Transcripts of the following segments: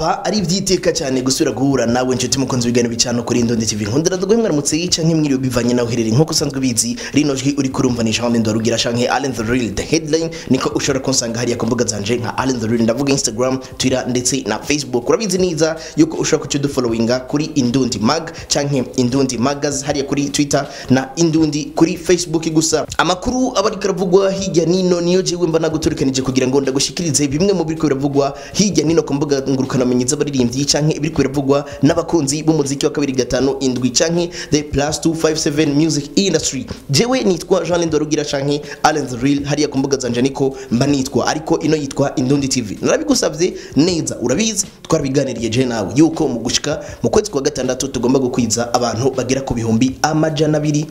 aba ari ibyiteka cyane gusubira guhura nawe inshuti mukunzi w'ibigani bicano kuri Indondi TV nkundira dugwe mwaramutse yica nk'imwiriwe bivanye nawe uherereye nk'uko usanzwe ubizi rino jwi uri kurumva ni Jean Ndoro rugira shanke Allen the Real the headline niko ushobora kunsanga hariya ku mbuga zanje nka Allen the Real ndavuga Instagram Twitter ndetse na Facebook urabizi neza yuko ushobora kuca dufollowinga kuri Indundi Mag canke Indundi Magaz hariya kuri Twitter na Indundi kuri Facebook gusa amakuru aba ariko aravugwa hirya nino niyo jewe mba naguturikanije kugira ngo ndagushikirize bimwe mu biriko biravugwa hirya nino ku mbuga ngurukanabumenyi z'abaririmbyi canke ibiriko biravugwa n'abakunzi b'umuziki wa kabiri gatanu indwi canke the plus 257 music industry jewe nitwa Jean Lendo Rugira canke Allen the Real hariya ku mbuga zanje niko mba nitwa ariko ino yitwa Indundi TV narabigusavye neza urabizi twarabiganiriye je nawe yuko mu gushika mu kwezi kwa gatandatu tugomba gukwiza abantu bagera ku bihumbi amajana abiri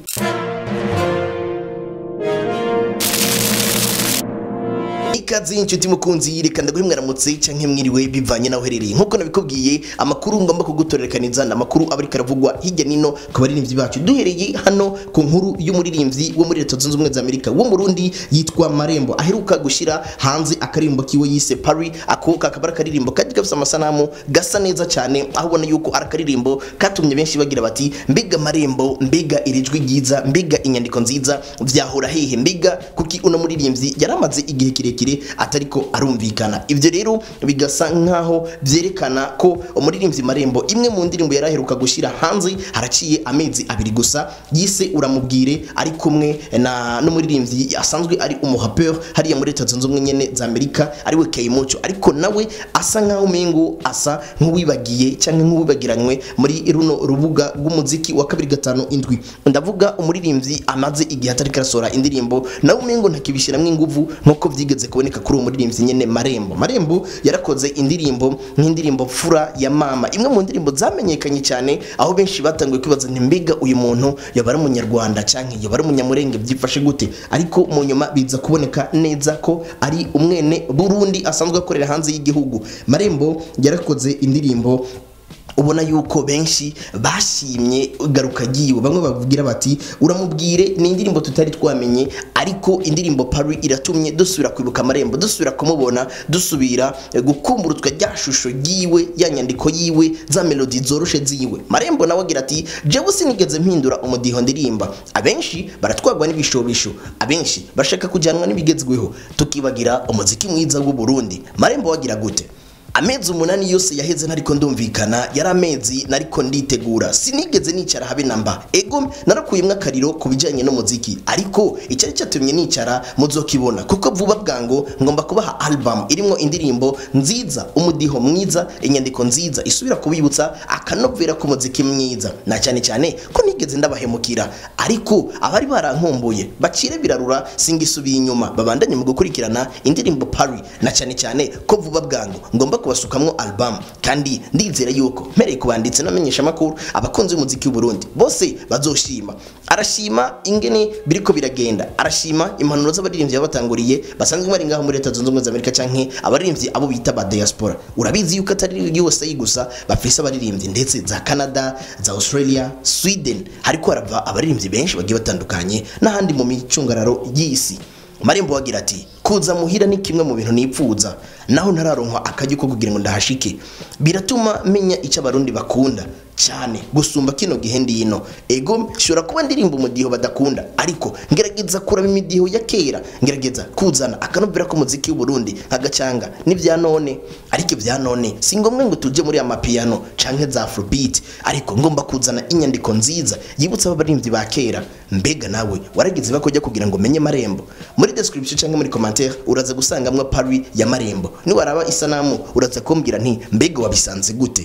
ikaze inshuti mukunzi reka ndaguhe mwaramutse canke mwiriwe bivanye naho uherereye nkuko nabikubwiye amakuru ngomba kugutorerekaniza ni amakuru aba ariko aravugwa hirya nino ku baririmbyi bacu duhereye hano ku nkuru y'umuririmbyi wo muri leta zunze ubumwe za amerika wo murundi yitwa marembo aheruka gushyira hanze akaririmbo kiwe yise pari ako kakaba ari akaririmbo kagiye gafite amasanamu gasa neza cyane aho ubona yuko ari akaririmbo katumye benshi bagira bati mbega marembo mbega iri jwi ryiza mbega inyandiko nziza byahora hehe mbega kuki uno muririmbyi yari amaze igihe kirekire atariko arumvikana ibyo rero bigasa nkaho byerekana ko umuririmbyi marembo imwe mu ndirimbo yari aheruka gushyira hanze haraciye amezi abiri gusa yise uramubwire ari kumwe na n'umuririmbyi asanzwe ari umuhapeur hariya muri leta zunze ubumwe nyene za amerika ariwe kayimoco ariko nawe asa nkaho umengo asa nk'uwibagiye cyangwa nk'uwibagiranywe muri runo rubuga rw'umuziki wa kabiri gatanu indwi ndavuga umuririmbyi amaze igihe atariko arasohora indirimbo nawe umengo ntakibishyiramo inguvu nk'uko byigeze kuboneka kuri uwo muririmbyi nyene marembo marembo yarakoze indirimbo nk'indirimbo fura ya mama imwe mu ndirimbo zamenyekanye cyane aho benshi batanguye kwibaza nti mbega uyu muntu yaba ari umunyarwanda canke yaba ari umunyamurenge byifashe gute ariko mu nyuma biza kuboneka neza ko ari umwene burundi asanzwe akorera hanze y'igihugu marembo yarakoze indirimbo ubona yuko benshi bashimye garuka giwe bamwe bavugira bati uramubwire ni indirimbo tutari twamenye ariko indirimbo pari iratumye dusubira kwibuka amarembo dusubira kumubona dusubira gukumburutwa rya shusho yiwe ya nyandiko yiwe za melodi zoroshe ziwe marembo nawe agira ati jewe sinigeze mpindura umudiho ndirimba abenshi baratwagwa n'ibishobisho abenshi bashaka kujyanwa n'ibigezweho tukibagira umuziki mwiza w'u Burundi marembo wagira gute amezi umunani yose yaheze ntariko ndumvikana yari amezi nariko nditegura sinigeze nicara habe namba ego narakuyemwo akariro ku bijyanye n'umuziki ariko icyari cyatumye nicara muzokibona kuko vuba bwango ngomba kubaha album irimo indirimbo nziza umudiho mwiza inyandiko nziza isubira kubibutsa akanovera k'umuziki mwiza na cyane cyane ko nigeze ndabahemukira ariko abari barankumbuye bacire birarura singisubiye inyuma babandanye mu gukurikirana indirimbo pari na cyane cyane ko vuba bwango ngomba kubasukamwo album kandi ndizera yuko mpereye ku banditsi n'amenyesha makuru abakunzi b'umuziki w'u Burundi bose bazoshima arashima ingene biriko biragenda arashima impanuro z'abaririmbyi babatanguriye basanzwe bari ngaho muri leta zunze ubumwe za Amerika canke abaririmbyi abo bita ba diaspora urabizi yuko atari USA gusa bafise abaririmbyi ndetse za Canada za Australia Sweden hariko harava abaririmbyi benshi bagiye batandukanye n'ahandi mu micungararo y'isi marembo wagira ati kuza muhira ni kimwe mu bintu nipfuza naho ntararonka akajya ko kugira ngo ndahashike biratuma menya icyo abarundi bakunda cyane gusumba kino gihe ndino ego shobora kuba ndirimba umudiho badakunda ariko ngerageza kuraba imidiho ya kera ngerageza kuzana akanovera k'umuziki w'u Burundi nk'agacanga n'ibya none ariko ibya none si ngombwa ngo tujye muri amapiyano canke za afrobeat ariko ngomba kuzana inyandiko nziza yibutsa abaririmbyi ba kera mbega nawe waragize bakojya kugira ngo menye marembo muri description canke muri commentaire uraza gusangamwa pari ya marembo niwaraba isanamu uraza kumbwira nti mbega wabisanze gute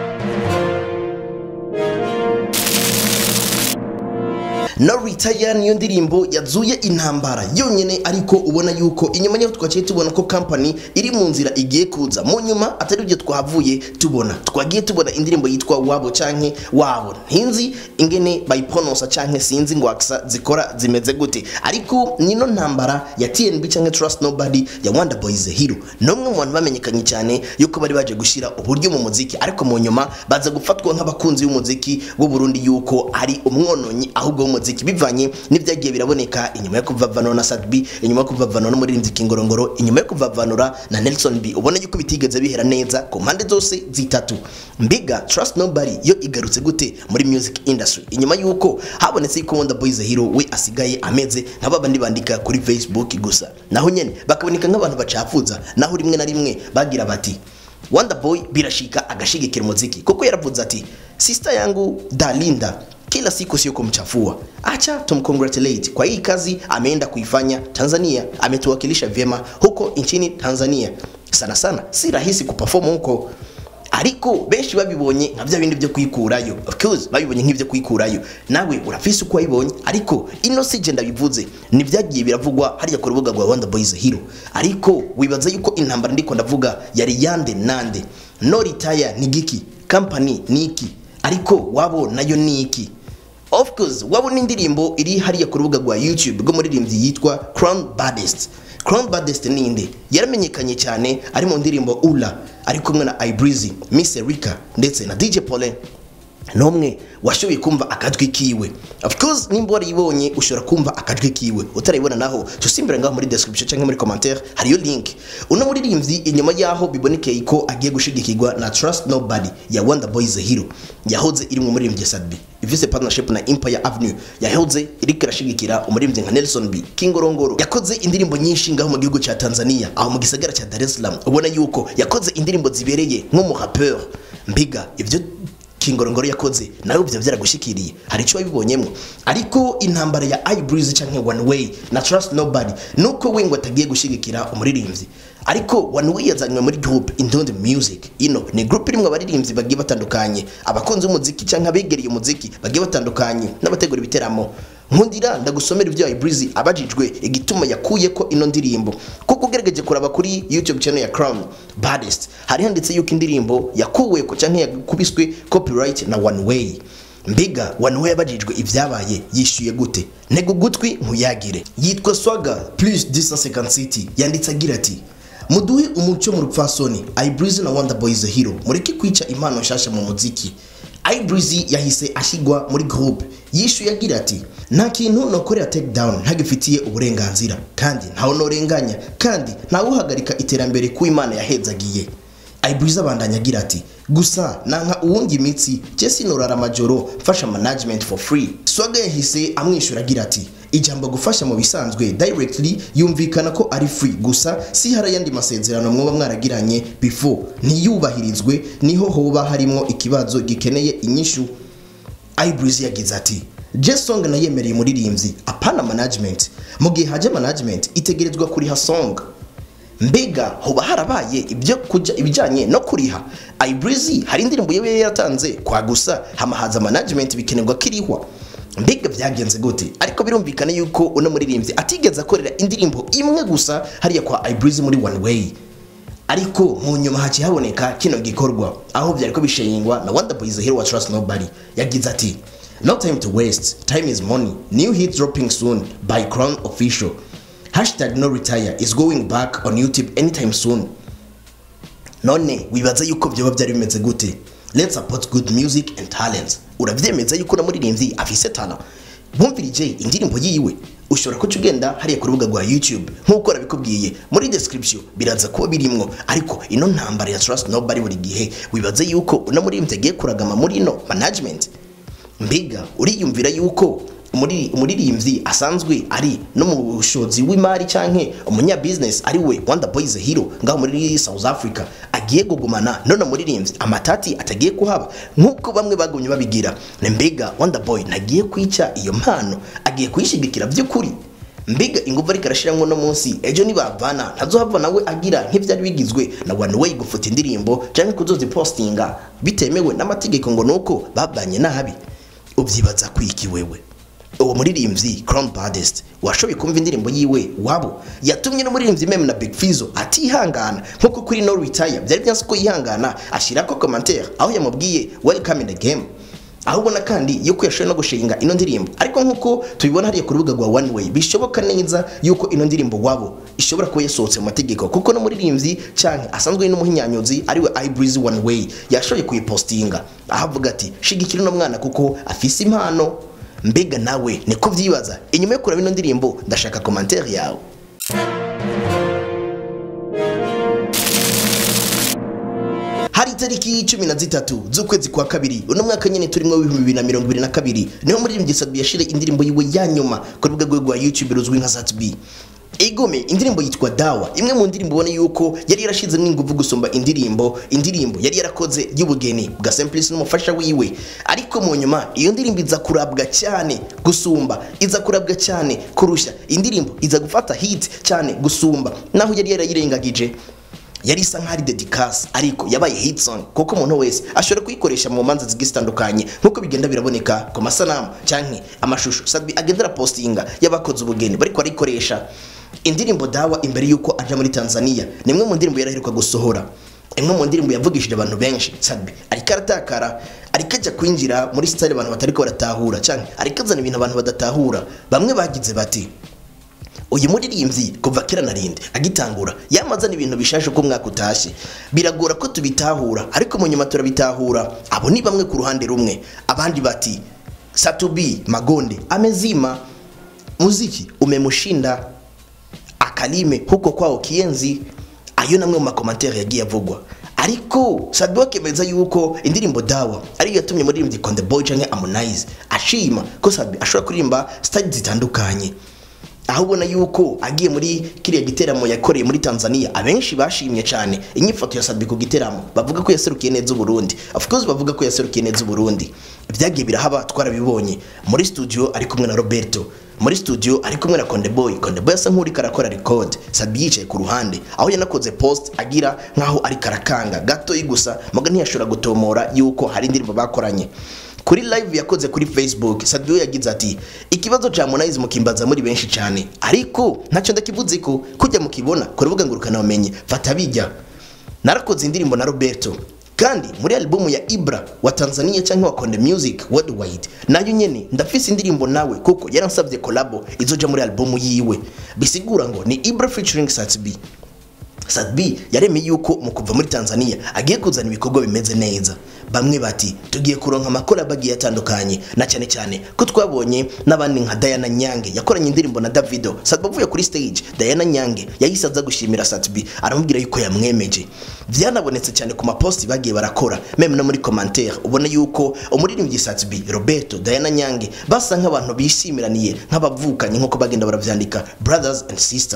no retire niyo ndirimbo yazuye intambara yonyene ariko ubona yuko inyuma yaho twaciye tubona ko company iri mu nzira igiye kuza mu nyuma atari byo twavuye tubona twagiye tubona indirimbo yitwa wabo canke wabo ntinzi ingene bayipronosa canke sinzi ngo aksa zikora zimeze gute ariko nino ntambara ya TNB canke Trust Nobody ya Wonder Boys Hero nomwe mu bantu bamenyekanye cyane yuko bari baje gushira uburyo mu muziki ariko mu nyuma baza gufatwa nk'abakunzi b'umuziki w'u Burundi yuko ari umwononyi ahubwo w'umuziki muziki bivanye n'ibyagiye biraboneka inyuma yo kuvavanura na Sadbi inyuma yo kuvavanura n'umuririmbyi Kingorongoro inyuma yo kuvavanura na Nelson B ubona yuko bitigeze bihera neza ku mpande zose zitatu mbiga Trust Nobody yo igarutse gute muri music industry inyuma yuko habonetse yuko Wonder Boy the Hero we asigaye ameze nk'abandi bandika kuri Facebook gusa naho nyene bakaboneka nk'abantu bacafuza naho rimwe na rimwe bagira bati Wonder Boy birashika agashigikira muziki kuko yaravuze ati sister yangu Dalinda kila siku sio kumchafua, acha tumcongratulate kwa hii kazi ameenda kuifanya Tanzania, ametuwakilisha vyema huko nchini Tanzania. Sana sana si rahisi kuperform huko ariko benshi babibonye nka bya bindi byo kwikurayo of course babibonye nk'ibyo kwikurayo nawe urafise uko wabibonye ariko ino si je ndabivuze nibyagiye biravugwa hariya ku rubuga rwa Wonder Boys Hero ariko wibaza yuko intambara ndiko ndavuga yari yande nande no retire ni giki company ni iki ariko wabo nayo ni iki of course wabona indirimbo iri hariya ku rubuga rwa YouTube rw'umuririmbyi yitwa Crown Baddest Crown Baddest ni inde yaramenyekanye cyane ari mu ndirimbo Ula ari kumwe na Ibreezy Miss Erika ndetse na DJ Paulin nomwe washoboye kumva akajwi kiwe of course nimba warayibonye ushobora kumva akajwi kiwe utarayibona naho tusimbira ngaho muri description cyangwa muri commentaire hariyo link uno muririmbyi inyuma yaho bibonekeye ko agiye gushigikirwa na Trust Nobody ya Wonder Boys Hero yahoze iri mu muririmbyi Sadbi ifise partnership na Empire Avenue yahoze iri kirashigikira umuririmbyi nka Nelson B Kingorongoro yakoze indirimbo nyinshi ngaho mu gihugu cya Tanzania aho mu gisagara cya Dar es Salaam ubona yuko yakoze indirimbo zibereye nk'umuhapeur mbiga ivyo kingorongoro yakoze nawe ibyo byaragushikiriye hari icyo wabibonyemo ariko intambara ya Ibreezy canke One Way na Trust Nobody nuko we ngo atagiye gushigikira umuririmbyi ariko One Way yazanywe muri group Indondi Music ino ni group irimwe abaririmbyi bagiye batandukanye abakunzi b'umuziki canke abegereye umuziki bagiye batandukanye n'abategura ibiteramo nkundira ndagusomera ibyo Ibreezy abajijwe igituma yakuye ko ino ndirimbo kuko ugerageje kuraba kuri YouTube channel ya Crown Baddest hari handitse yuko indirimbo yakuwe ko canke yakubiswe copyright na One Way mbiga One Way abajijwe ibyabaye yishyuye gute ntego gutwi nkuyagire yitwa Swaga plus 250 city yanditse agira ati muduhe umuco mu rupfasoni Ibreezy na Wonder Boys Hero mureke kwica impano nshasha mu muziki Ibreezy yahise ashyirwa muri groupe yishuye agira ati nta kintu nokorera take down ntagifitiye uburenganzira kandi ntawe norenganya kandi ntawe uhagarika iterambere ku imana yahezagiye Ibreezy abandanya agira ati gusa nanka uwundi imitsi je sinorara amajoro mfasha management for free Swaga yahise amwishyura agira ati ijambo gufasha mu bisanzwe directly yumvikana ko ari free gusa si hari ayandi masezerano mwoba mwaragiranye before ntiyubahirizwe niho hoba harimo ikibazo gikeneye inyishu Ibreezy yagize ati J-Song nayemereye umuririmbyi apana management mu gihe haje management itegerezwa kuriha song mbega hoba harabaye ibyo kujya ibijyanye no kuriha Ibreezy hari indirimbo yewe yatanze kwa gusa hamahaza management bikenerwa kirihwa mbega byagenze gute ariko birumvikana yuko uno muririmbyi atigeze akorera indirimbo imwe gusa hariya kwa Ibreezy muri One Way ariko mu nyuma haciye haboneka kino gikorwa aho byari ko bishingwa na Wonder Boys Hero wa Trust Nobody yagize ati no time to waste time is money new hit dropping soon by Crown Official hashtag no retire is going back on YouTube anytime soon none wibaza yuko byoba byari bimeze gute let's support good music and talents uravyemeza yuko na muririmbyi afise tana bumvirije indirimbo yiwe ushobora kuca ugenda hariya ku rubuga rwa YouTube nk'uko nabikubwiye muri description biraza kuba birimwo ariko ino ntambara ya Trust Nobody buri gihe wibaze yuko uno muririmbyi agiye kuragama muri ino management mbiga uriyumvira yuko umuri- umuririmbyi asanzwe ari no mu bushobozi w'imari canke umunya business ari we Wonder Boys Hero ngaho muri South Africa agiye kugumana none umuririmbyi amatati atagiye kuhaba nk'uko bamwe bagumye babigira ni mbega Wonder Boy ntagiye kwica iyo mpano agiye kuyishigikira by'ukuri mbiga ingufu ariko arashiramwo no munsi ejo nibavana ntazohava nawe agira nk'ivyari bigizwe na one way gufuta indirimbo canke kuzozipostinga bitemewe n'amategeko ngo nuko babanye nabi ubyibaza kwiki wewe uwo muririmbyi Crown Baddest washoboye kumva indirimbo yiwe wabo yatumye n'umuririmbyi meme na Big Fizzo atihangana nkuko kuri No Retire byari byanse ko yihangana ashirako commentaire aho yamubwiye welcome in the game aho ubona kandi yuko yashoboye no gushinga ino ndirimbo ariko nkuko tubibona hariya ku rubuga rwa One Way bishoboka neza yuko ino ndirimbo wabo ishobora kuba yasohotse mu mategeko kuko n'umuririmbyi canke asanzwe n'umuhinyanyuzi ariwe Ibreezy One Way yashoboye kuyipostinga aho avuga ati shigikira uno mwana kuko afise impano mbega nawe niko vyibaza inyuma yo kuraba ino ndirimbo ndashaka commentaire yawe hari itariki cumi na zitatu z'ukwezi kwa kabiri uno mwaka nyene turimwo w'ibihumbi bibiri na mirongo ibiri na kabiri niho muririmbyi Sadbi yashire indirimbo yiwe ya nyuma ku rubuga rwe rwa YouTube ruzwi nka Zatbi Igome indirimbo yitwa Dawa imwe mu ndirimbo ubona yuko yari yarashizemo ingufu gusumba indirimbo indirimbo yari yarakoze y'ubugeni bwa Simplice n'umufasha wiwe ariko mu nyuma iyo ndirimbo iza kurabwa cyane gusumba iza kurabwa cyane kurusha indirimbo iza gufata hit cyane gusumba naho yari yarayirengagije yari isa nk'ari dedicas ariko yabaye hit song kuko umuntu wese ashobora kuyikoresha mu manza zigiye zitandukanye nk'uko bigenda biraboneka ku masanamu canke amashusho Sadbi agendera postinga y'abakoze ubugeni bariko barayikoresha indirimbo dawa imbere y'uko aja muri Tanzania ni imwe mu ndirimbo yaraheruka gusohora imwe mu ndirimbo yavugishije abantu benshi Sadbi ariko aratakara ariko ajya kwinjira muri style abantu batariko baratahura canke ariko azana ibintu abantu badatahura bamwe bagize bati uyu muririmbyi kuva kera narinde agitangura yamazana ibintu bishaje uko umwaka utashye biragora ko tubitahura ariko mu nyuma turabitahura abo ni bamwe ku ruhande rumwe abandi bati satubi magonde amezima muziki umemushinda akalime huko kwao kienzi ayo namwe mu makomantere yagiye avugwa ariko Sadbi akemeza yuko indirimbo dawa ariyo yatumye muririmbyi Konde Boy canke Harmonize ashima ko Sadbi ashobora kuririmba style zitandukanye aho ubona yuko agiye muri kiriya giteramo yakoreye muri Tanzania abenshi bashimye cyane inyifato ya Sadbi ku giteramo bavuga ko yaserukiye neza Burundi of course bavuga ko yaserukiye neza Burundi ibyagiye birahaba twarabibonye muri studio ari kumwe na Roberto muri studio ari kumwe na Konde Boy Konde Boy asa nk'uri karakora record Sadbi yicaye ku ruhande aho yanakoze post agira nkaho ari karakanga gato gusa muga ntiyashobora gutomora yuko hari indirimbo bakoranye kuri live yakoze kuri Facebook Sadbi yagize ati ikibazo cha Harmonize mukimbaza muri benshi cyane ariko ntacyo ndakivuze ko kujya mukibona ku rubuga ngurukana umenye fata bijya narakoze indirimbo na Roberto kandi muri albumu ya Ibra wa Tanzania cyangwa wa Konde Music Worldwide nayo nyene ndafise indirimbo nawe kuko yaransabye collabo izoja muri albumu yiwe bisigura ngo ni Ibra featuring Satbi Sadbi yaremeye yuko mu kuva muri Tanzania agiye kuzana ibikorwa bimeze neza bamwe bati tugiye kuronka amakora bagiye atandukanye na cyane cyane ko twabonye n'abandi nka Diana Nyange yakoranye indirimbo na Davido Sadbi avuye kuri stage Diana Nyange yahise aza gushimira Sadbi aramubwira yuko yamwemeje byanabonetse cyane ku maposti bagiye barakora meme no muri commentaire ubona yuko umuririmbyi Sadbi Roberto Diana Nyange basa nk'abantu bishimiraniye nk'abavukanye nk'uko bagenda baravyandika brothers and sister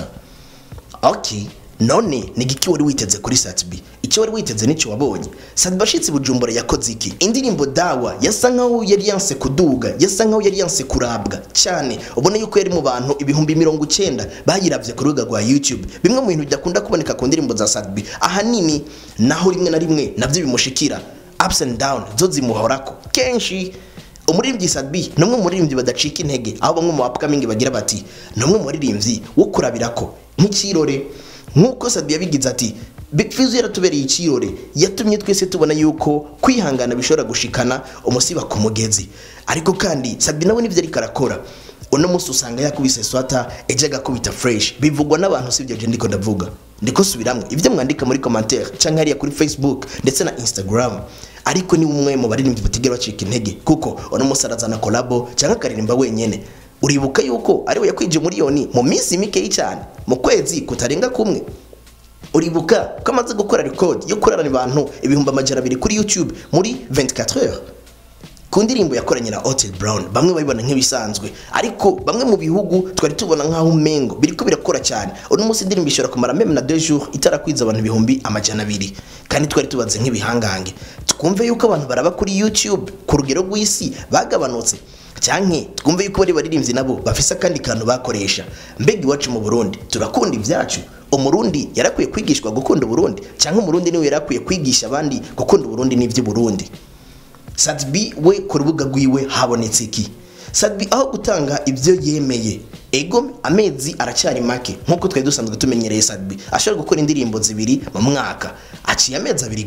okay none ni giki wari witeze kuri Satbi icyo wari witeze nicyo wabonye Sadbi ashitse Bujumbura yakoze iki indirimbo dawa yasa nkaho yari yanse kuduga yasa nkaho yari yanse kurabwa cyane ubona yuko yari mu bantu ibihumbi mirongo icyenda bayiravye ku rubuga rwa YouTube bimwe mu bintu bidakunda kuboneka ku ndirimbo za Sadbi ahanini naho rimwe na rimwe navyo bimushikira ups and down zo zimuhorako kenshi umuririmbyi Sadbi ni umwe mu baririmbyi badacika intege aho bamwe mu upcoming bagira bati ni umwe mu baririmbyi wo kurabirako nk'ikirore nk'uko Sadbi yabigize ati Big Fizzo yaratubereye ikirore yatumye twese tubona yuko kwihangana bishobora gushikana umusiba ku mugezi ariko kandi Sadbi nawe nivyo ariko arakora uno munsi usanga yakubise swata ejo agakubita fresh bivugwa n'abantu sibyo je ndiko ndavuga ndiko subiramwe ibyo mwandika muri commentaire canke hariya kuri Facebook ndetse na Instagram ariko ni umwe mu baririmbyi batigera bacika intege kuko uno munsi arazana collabo canke akaririmba wenyene uribuka yuko ariwe yakwije miliyoni mu minsi mikeyi cyane mu kwezi kutarenga kumwe uribuka ko amaze gukora record yo kurarana abantu ibihumbi amajana abiri kuri YouTube muri 24 heures ku ndirimbo yakoranye na Otel Brown bamwe babibona nk'ibisanzwe ariko bamwe mu bihugu twari tubona nk'aho umengo biriko birakora cyane uno munsi indirimbo ishobora kumara meme na deux jours itarakwiza abantu ibihumbi amajana abiri kandi twari tubaze nk'ibihangange twumve yuko abantu baraba kuri YouTube ku rugero rw'isi bagabanutse cyanke twumve yuko bari baririmbyi nabo bafise akandi kantu bakoresha mbega iwacu mu Burundi turakunda ibyacu umurundi yarakwiye kwigishwa gukunda uburundi cyangwa umurundi niwe yarakwiye kwigisha abandi gukunda uburundi n'iby'uburundi Sadbi we ku rubuga rwiwe habonetse iki Sadbi aho gutanga ibyo yemeye ego amezi aracyari make nk'uko twari dusanzwe tumenyereye Sadbi ashobora gukora indirimbo zibiri mu mwaka aciye amezi abiri gusa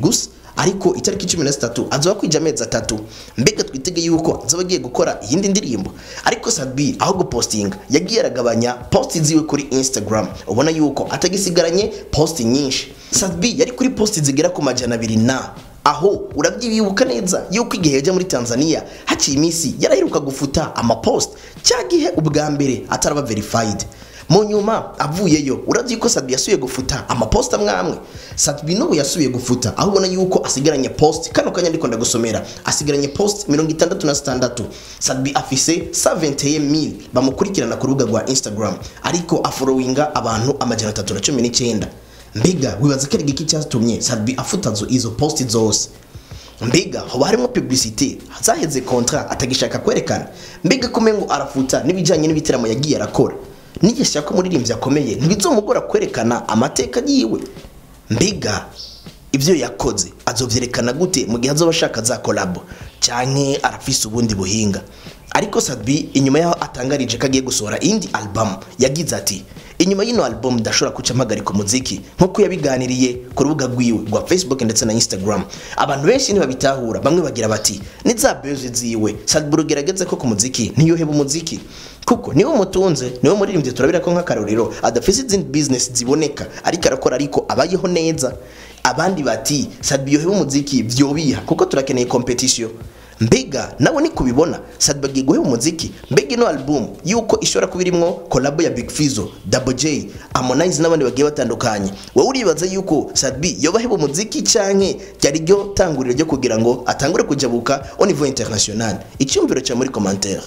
ariko itariki cumi na zitatu azoba kwija amezi atatu mbega twitege yuko azoba agiye gukora iyindi ndirimbo ariko Sadbi aho gupostinga yagiye aragabanya posti ziwe kuri Instagram ubona yuko atagisigaranye posti nyinshi Sadbi yari kuri posti zigera ku majana abiri na aho urabyibuka neza yuko igihe yajya muri Tanzania haciye iminsi yaraheruka gufuta amapost cya gihe ubwa mbere ataraba verified mu nyuma avuyeyo urabye ko Sadbi yasubiye gufuta amapost amwe amwe Sadbi n'ubu yasubiye gufuta aho ubona yuko asigaranye post kano kanya ndiko ndagusomera asigaranye post mirongo itandatu na zitandatu Sadbi afise 71000 bamukurikirana ku rubuga rwa Instagram ariko afollowinga abantu amajana atatu na cumi n'icyenda mbega wibaza ko ari igiki cyatumye Sadbi afuta zo- izo post zose mbega hoba harimo publicité zaheze contrat atagishaka kwerekana mbega kume ngo arafuta n'ibijyanye n'ibitaramo yagiye arakora nigishaka ko umuririmbyi akomeye ntibizomugora kwerekana amateka yiwe mbega ibyo yakoze azovyerekana gute mu gihe azoba ashaka za kolabo canke arafise ubundi buhinga ariko Sadbi inyuma yaho atangarije ko agiye gusohora indi album yagize ati inyuma y'ino album ndashobora kuca mpagarika umuziki nk'uko yabiganiriye ku rubuga rwiwe rwa Facebook ndetse na Instagram abantu benshi ntibabitahura bamwe bagira bati ni za beze ziwe Sadbi ugerageze ko ku muziki ntiyoheba umuziki kuko niwe mutunze niwe muririmbyi turabira ko nk'akarorero adafise izindi business ziboneka ariko arakora ariko abayeho neza abandi bati Sadbi yoheba umuziki vyobiha kuko turakeneye competition mbega nawe ni kubibona Sadbi agiye guheba umuziki mbega ino album yuko ishobora kuba irimwo collab ya Big Fizzo Double J Harmonize n'abandi bagiye batandukanye wowe uribaza yuko Sadbi yoba aheba umuziki canke ryari ryo tanguriro ryo kugira ngo atangure kujabuka au niveau international icyumviro cya muri commentaire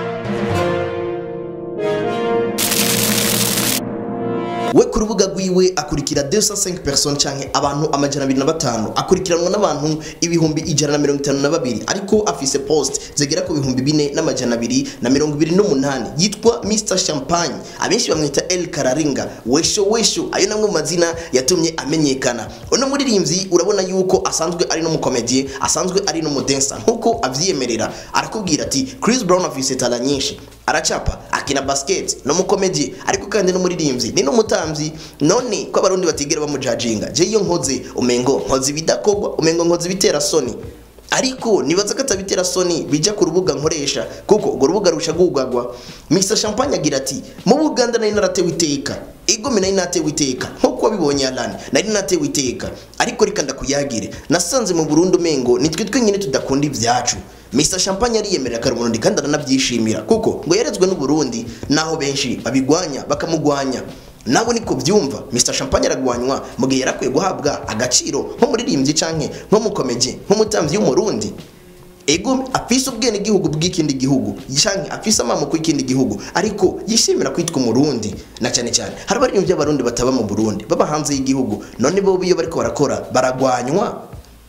we ku rubuga rwiwe akurikira 205 personnes canke abantu amajana abiri na batanu akurikiranwa n'abantu ibihumbi ijana na mirongo itanu na babiri ariko afise post zigera ku bihumbi bine n'amajana abiri na mirongo ibiri n'umunani yitwa Mr Champagne abenshi bamwita El Kararinga wesho wesho ayo namwe mu mazina yatumye amenyekana uno muririmbyi urabona yuko asanzwe ari n'umukomedie asanzwe ari n'umudensa nkuko avyiyemerera arakubwira ati Chris Brown afise tala nyinshi aracapa akina basket no mukomedie ariko kandi n'umuririmbyi ni n'umutamvyi none ko abarundi batigera bamujajinga je iyo nkoze umengo nkoze ibidakogwa umengo nkoze ibitera soni ariko nibaza ko atabitera soni bija ku rubuga nkoresha kuko urwo rubuga rusha gugagwa Mr Champagne agira ati mu Buganda nari naratewe iteka igome nari natewe iteka nkuko wabibonye Alan nari natewe iteka ariko reka ndakuyagire nasanze mu Burundi umengo nitwe twenyine tudakunda ivyacu Mr Champagne ariyemerera kare Burundi kandi aranabyishimira kuko ngo yarezwe n'u Burundi naho benshi babigwanya bakamugwanya nabo niko byumva Mr Champagne aragwanywa mu gihe yarakwiye guhabwa agaciro nk'umuririmbyi canke nk'umukomeje nk'umutamvyi w'umurundi ego afise ubwene gihugu bw'ikindi gihugu canke afise amamoko y'ikindi gihugu ariko yishimira kwitwa umurundi na cyane cyane hari abaririmbyi b'abarundi bataba mu Burundi baba hanze y'igihugu none bo iyo bariko barakora baragwanywa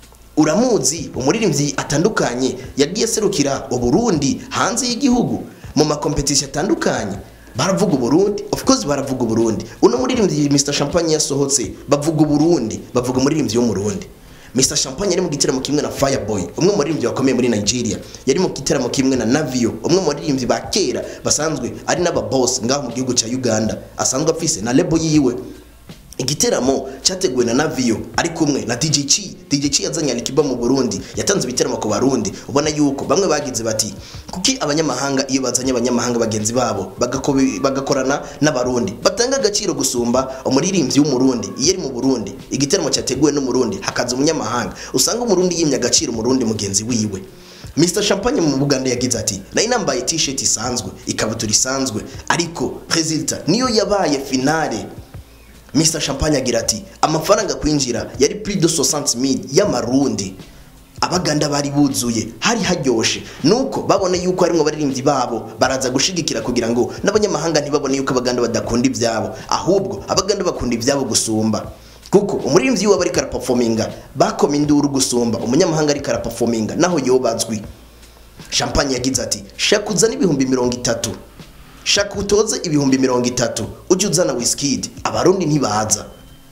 uramuzi umuririmbyi atandukanye yagiye aserukira uburundi hanze y'igihugu mu makompetisi atandukanye baravuga uburundi of course baravuga uburundi uno muririmbyi Mr Champagne yasohotse bavuga uburundi bavuga umuririmbyi w'umurundi Mr Champagne yari mu gitaramo kimwe na Fireboy umwe mu baririmbyi bakomeye muri Nigeria yari mu gitaramo kimwe na Navio umwe mu baririmbyi ba kera basanzwe ari n'aba boss ngaho mu gihugu cya Uganda asanzwe afise na label yiwe igiteramo cyateguwe na Navio ari kumwe na DJ Chi DJ Chi yazanye Alikiba mu Burundi yatanze ibiteramo ku Barundi ubona yuko bamwe bagize bati kuki abanyamahanga iyo bazanye abanyamahanga bagenzi babo bagakobi- bagakorana n'abarundi batanga agaciro gusumba umuririmbyi w'umurundi iyo ari mu Burundi igiteramo cyateguwe n'umurundi hakaza umunyamahanga usanga umurundi yimye agaciro umurundi mugenzi wiwe Mr Champagne mu Buganda yagize ati nari nambaye t-shirt isanzwe ikabutura isanzwe ariko resulta niyo yabaye finale Mr Champagne agira ati amafaranga kwinjira yari plus de 60000 y'amarundi abaganda bari buzuye hari haryoshe nuko babone yuko harimo abaririmbyi babo baraza gushigikira kugira ngo n'abanyamahanga ntibabone yuko abaganda badakunda ibyabo ahubwo abaganda bakunda ibyabo gusumba kuko umuririmbyi waba ariko araperforminga bakoma induru gusumba umunyamahanga ariko araperforminga naho yobazwi champagne yagize ati shaka uzane ibihumbi mirongo itatu shaka utoze ibihumbi mirongo itatu ujye uzana wisikidi abarundi ntibaza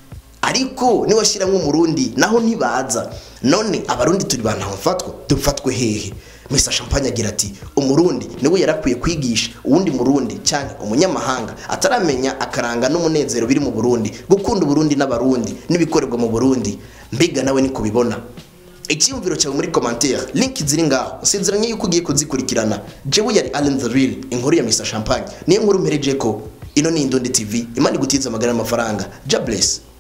ariko niwashyiramo umurundi naho ntibaza none abarundi turi bantu bafatwa dufatwe hehe Mr Champagne agira ati umurundi niwe yarakwiye kwigisha uwundi murundi cyane umunyamahanga ataramenya akaranga n'umunezero biri mu Burundi gukunda Burundi n'abarundi n'ibikorerwa mu Burundi mbiga nawe ni kubibona icyiyumviro cyawe muri commentaire link ziri ngaho nsezeranye yuko ugiye kuzikurikirana jewe yari Allen the Real inkuru ya Mr Champagne niyo nkuru mpereje ko ino ni Indondi TV imana igutiza amagara y'amafaranga ja bless